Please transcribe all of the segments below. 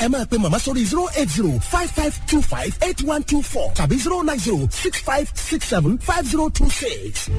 ẹ máa pe màmá sórí zero eight zero five five two five eight one two four tàbí zero nine zero six five six seven five zero two six.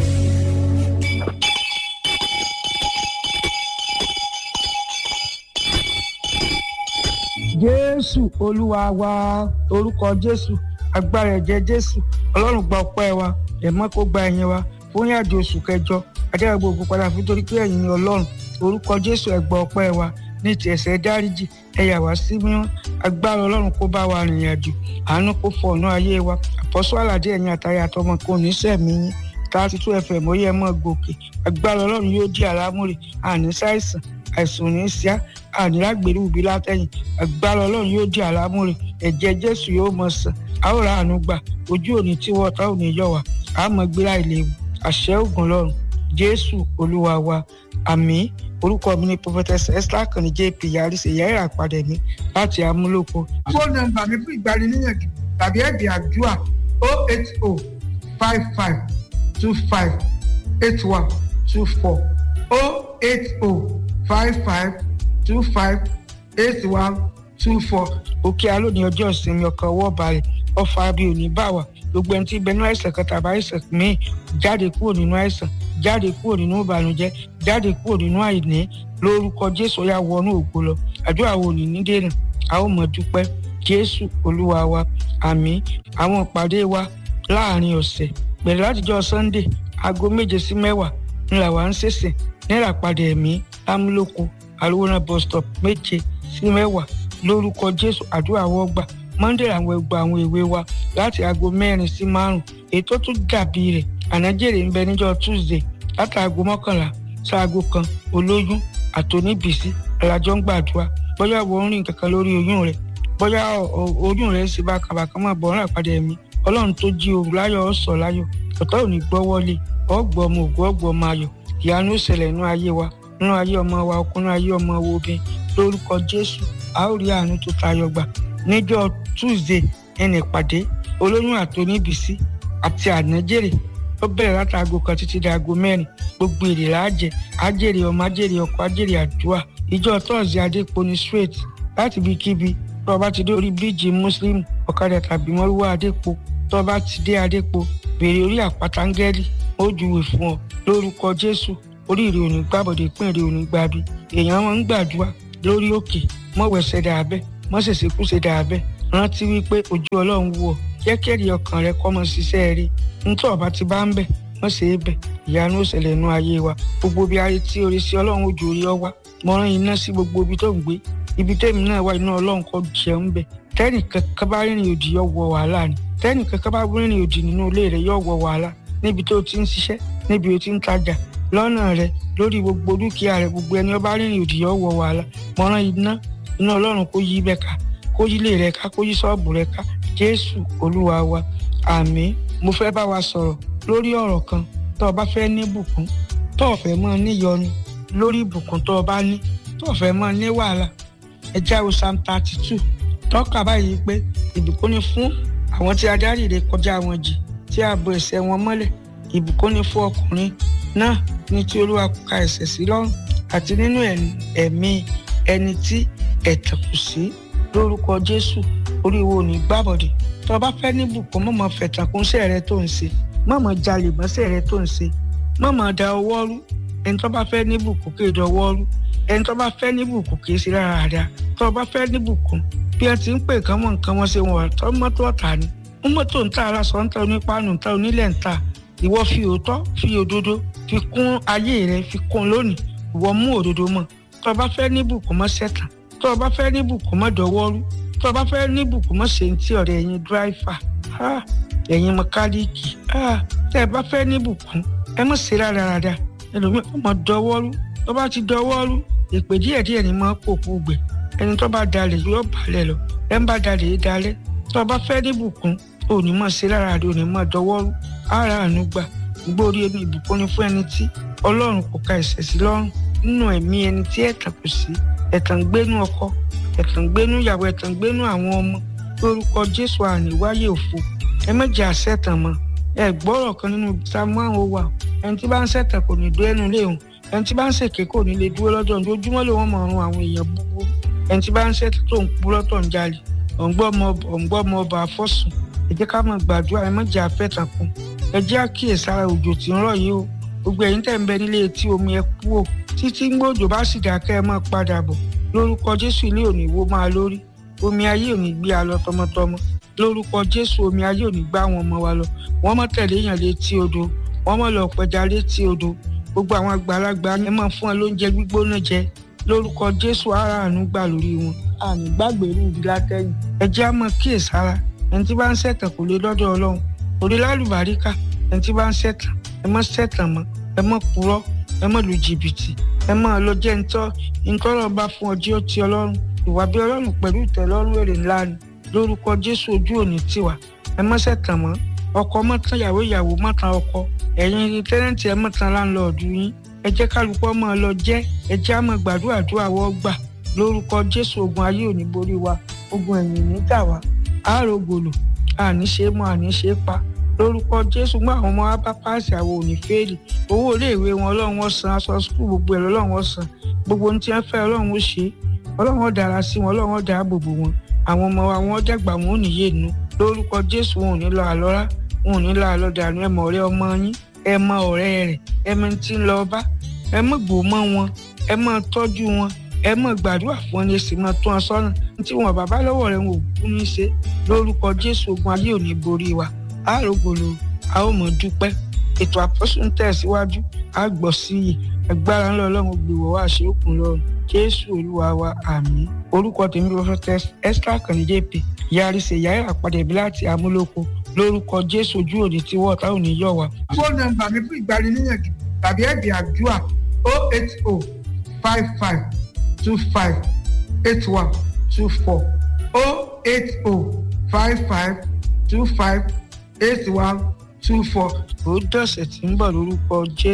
jésù olúwa wa orúkọ jésù agbára ẹ̀jẹ̀ jésù ọlọ́run gba ọpẹ́ wa ẹ̀mọ́ kó gba ẹ̀yìn wa fún ìrìnàjò oṣù kẹjọ adára gbogbo padà fún torí pé ẹ̀yin ni ọlọ́run orúkọ jésù ẹ gba ọpẹ́ wa ní ti ẹ̀ṣẹ̀ dáríjì ẹ yà wá sí mímọ́ agbára ọlọ́run kó bá wa rìnrìn àjò àánú kó fọ ọ̀nà ayé wa àpọ́sọ́ àlàdé ẹ̀yin àtàrí àtọmọ kò ní sẹ̀mí yín thirty two fm ó yẹ mọ́ gòkè agbára ọlọ́run yóò di àlámúrè àní ṣàìsàn àìsàn ní síá àní lágbèrè òbí látẹ̀yìn agbára ọlọ́run yóò di àlámúrè ẹ̀jẹ̀ jésù yóò mọ̀ sàn àwòrán àánú gbà ojú òní tí wọ́n tá òní yọ̀ wá àmọ́ gbéra ìléwu àṣẹ ògùn lọ́run jésù olúwa wa àmín orúkọ mi ni prophetess esther kàní jp yaris ẹ̀yà ìràpadà mi láti amúlòkọ. fóònù nọ́mbà mi fún ìgbaniníyànjú tàbí ẹ̀bì àdúrà o eight o five five two five eight one two four o eight o five five two five eight one two four. òkè aló ní ọjọ́ ìsinmi ọkàn ọwọ́ balẹ̀ ọfà bíi òní bá wà gbogbo ẹni tí bẹnu àìsàn kan tàbí àìsàn míì jáde kúrò nínú àìsàn jáde kúrò nínú ìbànújẹ́ jáde kúrò nínú àìní lórúkọ jésù ọyà wọnú ògo lọ àdúrà wo ní nídènà a ó mọ dúpẹ́ jésù olúwa wa àmín àwọn ìpàdé wa láàrin ọ̀sẹ̀ bẹ̀rẹ̀ látijọ́ sunday aago méje sí mẹ́wàá ńlá wa ń ṣẹ̀ṣẹ̀ náírà padà ẹ̀mí lámúlòkọ àlùwòrán bus stop méje sí mẹ́wàá lórúkọ jésù àdúrà wọ́gbà monday àwọn ẹgbà àwọn ìwé wa láti aago mẹ́rin sí márùn ètò tó dàbí rẹ̀ ànájèrè ń bẹ níjọ́ tuesday láti aago mọ́kànlá sáago kan olóyún àtòníbìsí alájọ ń gbàdúrà bóyá wọ́n ń rìn kankan lórí oyún rẹ̀ bóyá oyún rẹ̀ ń ṣe bákàbàkà máa bọ̀ ọ́nà àpàdé ẹ̀mí ọlọ́run tó jí òru láyọ̀ ọ̀sọ̀ láyọ̀ ọ̀tá ò ní gbọ́wọ́lé ọ̀gbọ́ ọmọ ògùn ọ̀gbọ́ ọmọ ayọ̀ ìyanu ó ṣẹlẹ̀ nínú ayé wa nínú ayé ọmọ wa ọkùnrin ayé ọmọ wo obìnrin lórúkọ jésù a ó rí àánú tó tayọ gbà níjọ́ tuesday ẹnì ìpàdé olóyún àtòníbìsí àti ànájèrè ó bẹ̀rẹ̀ láti aago kan títí di aago mẹ́rin gbogbo èrè láàjẹ àjèrè ọmọ àjèrè ọkọ àjèrè àdúrà ìjọ tọ́ọ̀sì adéponi straight láti ibikíbi tó o bá ti dé orí bíríìjì muslim ọ̀kadà tàbí mọ́rúwá adépo tó o bá ti dé adépo béèrè orí àpáta ńgẹ́lì ó júwe fún ọ lórúkọ jésù orí ìrè òní gbàbọ̀dé pín ìrè òní gbàbí èèyàn máa ń gbàdúrà lórí òkè mọ̀wẹ̀sẹ̀ dàbẹ́ mọ̀sẹ̀sẹ̀kúṣe dàbẹ́ rántí wípé ojú ọlọ́run wù ọ́ jẹ́ kẹ́rì ọkàn rẹ kọ́ mọ́ ṣiṣẹ́ rí nítorí ọba ti bá ń bẹ̀ wọ́n ṣe é bẹ̀ ìyanu ìṣẹ̀lẹ̀ inú ayé wa gbogbo bí ayé tí orí sí ọlọ́run ojú orí ọ wá mo rán iná sí gbogbo ibi tó ń gbé ibi tẹ́mi náà wá iná ọlọ́run kọ́ jẹun bẹ̀ tẹ́nì kankan bá rìnrìn òdì yọ wọ wàhálà ni tẹ́nì kankan bá rìnrìn òdì nínú ilé rẹ̀ yọ wọ wàhálà níbi tó ti ń ṣiṣẹ́ níbi tó ti ń tajà lọ́nà rẹ̀ lórí gbogbo dúkìá rẹ̀ gbogbo ẹni ọba rìnrìn òdì yọ wọ wàhálà mo rán iná iná ọlọ́run kó yí bẹ́ẹ̀ ká kó yí ilé rẹ̀ ká kó yí ṣọ́ọ̀bù rẹ̀ ká jésù olúwa wa àmín mo fẹ́ bá wa sọ̀rọ̀ lórí ọ̀rọ̀ kan tó o bá fẹ́ ní bùkún tó o fẹ́ mọ́ níyọnu lórí ìbùkún tó o bá ní tó o fẹ́ mọ́ ní wàhálà ẹ jáwé psalm thirty two tọ́ka báyìí pé ìbùkún ni fún àwọn tí adarí rẹ̀ kọjá wọn jì tí a bo ẹ̀ṣẹ̀ wọn mọ́lẹ̀ ìbùkún ni fún ọkùnrin náà ní tí olúwa kò ka ẹ̀ṣẹ̀ sí lọ́rùn àti nínú ẹ̀mí ẹni tí ẹ̀tàn kù sí lórúkọ jésù oríwo ò ní gbàbọ̀dẹ̀ tó o bá fẹ́ ní bùkún mọ̀mọ́ fẹ̀tàn kún sẹ́ rẹ tó ń ṣe mọ̀mọ́ jalè mọ́sẹ̀ rẹ tó ń ṣe mọ̀mọ́ da ọwọ́ rú ẹni tó bá fẹ́ ní bùkún kì í da ọwọ́ rú ẹni tó bá fẹ́ ní bùkún kì í ṣe rárá rárá tó o bá fẹ́ ní bùkún bí ẹ ti ń pè kán mọ̀ nǹkan wọn ṣe wọn tó mọ́tò ọ̀tà ni mú mọ́tò ń ta aláṣọ ń ta onípanu ń ta onílẹ̀ ń ta ìwọ fi òótọ́ fi òdodo fi kún ayé rẹ fi kún lónìí ìwọ mú òdodo mọ́ tó o bá fẹ́ ní bùkún mọ́ sẹ́tàn tó o bá fẹ́ ní bùkún mọ́ dọwọ́ rú tó o bá fẹ́ ní bùkún mọ́ ṣe ń tí ọ̀rẹ́ ẹ̀yin dráìfà ẹ̀yin mẹkáníìkì tẹ́ ẹ bá fẹ́ ní bùkún ẹ mọ̀ ṣe rádaràda ẹlòmíì ọmọ dọwọ́rú tó bá ti dọwọ́rú ìpè díẹ̀ díẹ̀ ni máa kó kú gbẹ ẹni tó bá dalẹ̀ yóò balẹ̀ lọ ẹ ń bá dalẹ̀ yìí dalẹ̀ tó o bá fẹ́ ní bùkún ò ní mọ̀ ṣe rádaràda ò ní mọ̀ dọwọ́rú ara àánú gbà gbórí ẹni ìbùkún ni fún ẹni tí ọlọ́run kò ka ẹ̀ṣẹ̀ sí lọ́rùn nínú ẹ̀mí ẹni tí ẹ̀tàn kò sí ẹ̀tàn gbénú ọkọ ẹ̀tàn gbénú ìyàwó ẹ̀tàn gbénú àwọn ọmọ lórúkọ jésù àníwáyé òfo ẹ méjì àṣẹtàn mọ ẹ gbọ́rọ̀ kan nínú samuel owó ẹni tí bá ń ṣẹ̀tàn kò ní dúró ẹnu léhùn ẹni tí bá ń ṣèké kò ní lè dúró lọ́jọ́ ojoojúmọ́ ló wọ́n mọ̀ ọ̀run àwọn èèyàn búburú ẹni tí bá ń ṣẹ́ tó ń purọ́ tó ń jalè ọ̀ǹgbọ́ ọmọ ọba àfọ́sùn ẹ jẹ́ ká máa gbàdúrà ẹ má jẹ́ àfẹ́tàn kún ẹ jẹ́ àkíyèsára òjò tí ń rọ̀ yìí o gbogbo ẹ̀yin tẹ̀ ń bẹ nílé etí omi ẹ kú o títí ń gbòjò bá sì dákẹ́ ẹ máa padà bọ̀ lórúkọ jésù ilé òní wo máa lórí omi ayé òní gbé a lọ tọmọtọmọ lórúkọ jésù omi ayé òní gbá àwọn ọmọ wa lọ wọ́n mọ̀ tẹ̀lé èèyàn létí odò wọ́n mọ̀ lọ pẹja létí odò gbogbo àwọn àgbàlagbà ẹ máa fún wọn lóúnjẹ gbígbóná jẹ lórúkọ jésù ara àánú gbà lórí wọn àmì gbàgbé rú ibi látẹ̀yìn ẹ jẹ́ àmọ́ kíyèsára ẹni tí bá ń ṣẹ̀tàn kò lè lọ́dọ̀ ọlọ́run kò lè lálùbáríkà ẹni tí bá ń ṣẹ̀tàn ẹ mọ́ ṣẹ̀tàn mọ́ ẹ mọ́ purọ́ ẹ mọ́ lu jìbìtì ẹ mọ́ lọ jẹ́ ntọ́ ntọ́lọ́ bá fún ọjọ́ tí ọlọ́run ìwà bí ọlọ́run pẹ̀lú ìtẹ́lọ́rùn èrè ńlá ni lórúkọ jésù ojú òní tiwa ẹ mọ́ ṣẹ̀tàn mọ́ ọkọ mọ́tàn ìyàwó ìyàwó mọ́tàn ọkọ ẹ̀yin tẹ́lẹ̀ntì ẹ mọ́tàn láńlọ́ọ̀dù yín ẹ jẹ́ kálukú ọmọ lọ jẹ́ ẹ jẹ́ àmọ́ gbàdúrà àdúrà wọ́ gbà lórúkọ jésù ogun ayé òní borí wa ogun ẹ̀yìn ní dà wá àrògòlò àní ṣe mọ àní ṣe pa lórúkọ jésù gbọ́ àwọn ọmọ wa bá páàsì àwọn òní fẹ́ẹ̀lì owó iléèwé wọn ọlọ́run ó san aṣọ skul gbogbo ẹ̀ lọ́lọ́run ó san gbogbo ohun tí wọ́n fẹ́ ọlọ́run ó ṣe ọlọ́run ó dára sí wọn ọlọ́run ó dáàbò bò wọn àwọn ọmọ wa wọn dàgbà wọn ò ní yé nu lórúkọ jésù wọn ò ní lọ àlọ́rá wọn ò ní lọ àlọ́ dànù ẹ mọ ọ̀rẹ́ ọmọ yín ẹ mọ ọ̀rẹ́ rẹ̀ ẹ mọ tí ń lọ bá ẹ mọ gbò mọ wọn ẹ mọ tọ́jú wọn ẹ mọ gbàdúrà fún wọn ní èsì mọ tó wọn sọ́nà tí wọn bàbá lọ́wọ́ rẹ̀ wọn ò kú ní í ṣe lórúkọ jésù ogun ayé ò ní borí wa àrògbòlò a ó mọ dúpẹ́ ètò àpọ́sù ń tẹ̀síwájú a gbọ́ sí i agbára ńlọ ọlọ́run gbèwọ̀ wá ṣe òkun lọ́run jésù olúwa wa àmín orúkọ tèmi prophetess esther kànníjẹ́ pè yarí ṣe yàrá àpàdé bí láti amúlòkọ lórúkọ jésù ojú òní tí wọ́n táwọn ní yọ̀ wá. fóònù nọ́mbà mi fún ìgbaniníyànjú tàbí ẹ̀bì àdúrà o eight o five five two five eight one two four o eight o five five two five eight one two four. ó dọ̀sẹ̀ tí ń bọ̀ lórúkọ jésù.